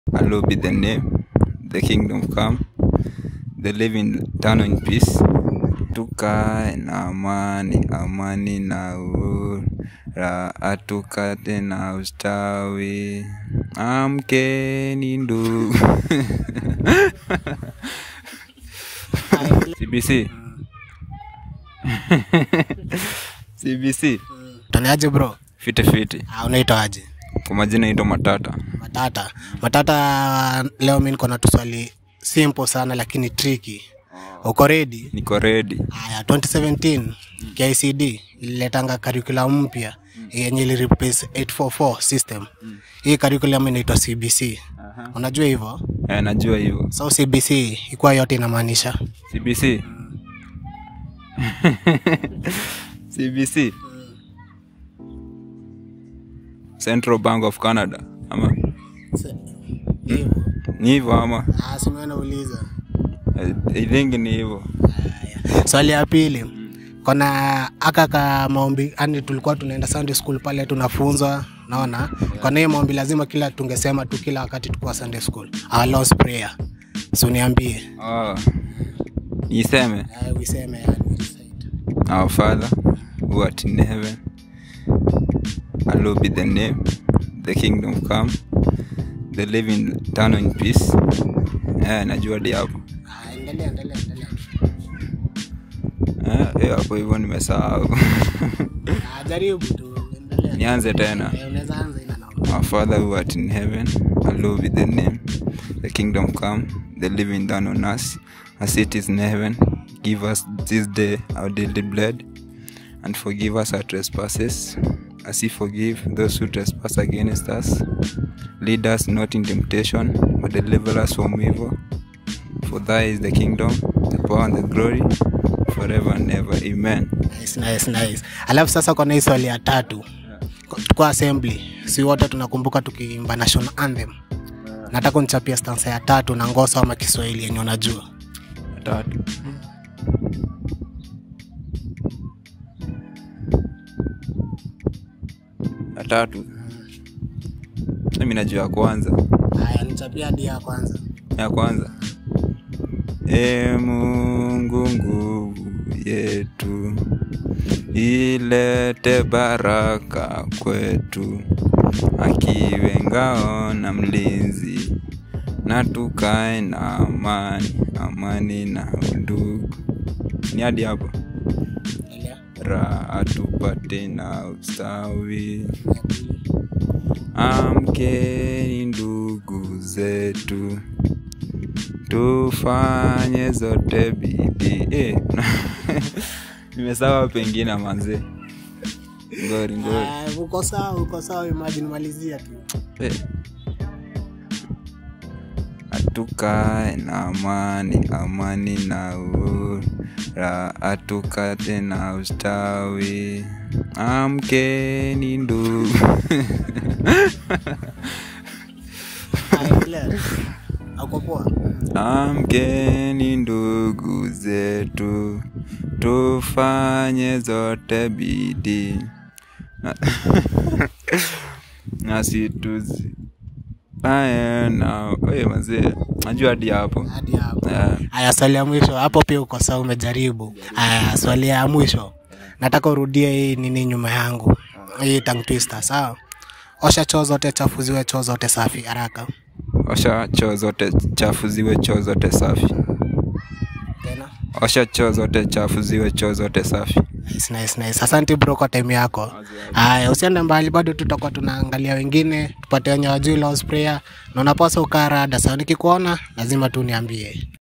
Hallowed be the name, the kingdom come, the living turn in peace. Tukae na amani, amani na uhuru, raha tukate na ustawi. Amkeni ndugu. CBC. CBC. Taniaje bro? Fiti fiti. Ah, unaitwa aje? Kwa majina naitwa Matata. Matata. Matata, leo mimi niko na tuswali simple sana lakini tricky. Uko ready? Niko ready. Haya, 2017 KICD ililetanga curriculum mpya yenye ili replace 844 system. Hii curriculum inaitwa CBC. Unajua hivyo? Eh, najua hivyo. So CBC ikuwa yote inamaanisha CBC. CBC. Central Bank of Canada. Ama hivyo. ni hivyo ama Ah, si mimi nauliza. I, I think ni hivyo. Haya. Swali ya pili. Kuna aka ka maombi, yani tulikuwa tunaenda Sunday school pale tunafunzwa, naona. Kwa hiyo maombi lazima kila tungesema tu kila wakati tukuwa Sunday school. Our Lord's prayer. So niambie. Oh. Niseme Uh, useme yani recite. Our Father who art in heaven hallowed be the name the kingdom come the living turn in peace eh, najua di hapo Ah, endelea endelea endelea. eh, eh, hapo hivyo nimesahau Ah, jaribu tu endelea. nianze tena Eh, Unaweza anza ina naomba. Our Father who art in heaven, hallowed be the name. The kingdom come, the living done on us, as it is in heaven. Give us this day our daily bread, and forgive us our trespasses, as we forgive those who trespass against us. Lead us not in temptation, but deliver us from evil. For thy is the kingdom, the power, and the glory, forever and ever. Amen. Nice, nice, nice. Alafu sasa kuna hii swali ya tatu. Kwa assembly, si wote tunakumbuka tukiimba national anthem. Nataka unichapia stanza ya tatu na ngoso ama Kiswahili yenye unajua. Tatu. Ya tatu. Mimi najua ya kwanza. Haya, nichapia hadi ya kwanza. Ya kwanza. E Mungu nguvu yetu, ilete baraka kwetu, akiwe ngao na mlinzi, na tukae na amani, amani na undugu. Ni hadi hapo. Endelea. raha tupate na ustawi. Ya pili. Amkeni ndugu zetu, tufanye zote bidii. Eh, nimesawa pengine manze, ngori ngori. Ah, uko sawa, uko sawa, imagine malizia tu. Eh. Atukae na amani, amani na uhuru, raha tukate na ustawi. Amkeni ndugu. Haya, endelea. Uko poa? Amkeni ndugu zetu, tufanye zote bidii na, na situzi aya na oye mazee, najua hadi hapo Hadi hapo. Eh, Haya, swali ya mwisho hapo pia uko sawa, umejaribu. Haya, swali ya mwisho nataka urudie hii nini nyuma yangu, hii tongue twister, sawa? Osha choo zote chafu ziwe choo zote safi, haraka osha choo zote chafu ziwe choo zote safi. tena. Osha choo zote chafu ziwe choo zote safi. Nice, nice, nice. Asante bro kwa time yako. Haya, usiende mbali, bado tutakuwa tunaangalia wengine, tupate wenye wajui Lord's prayer, na unapaswa ukaa rada. Sawa, nikikuona lazima tu niambie.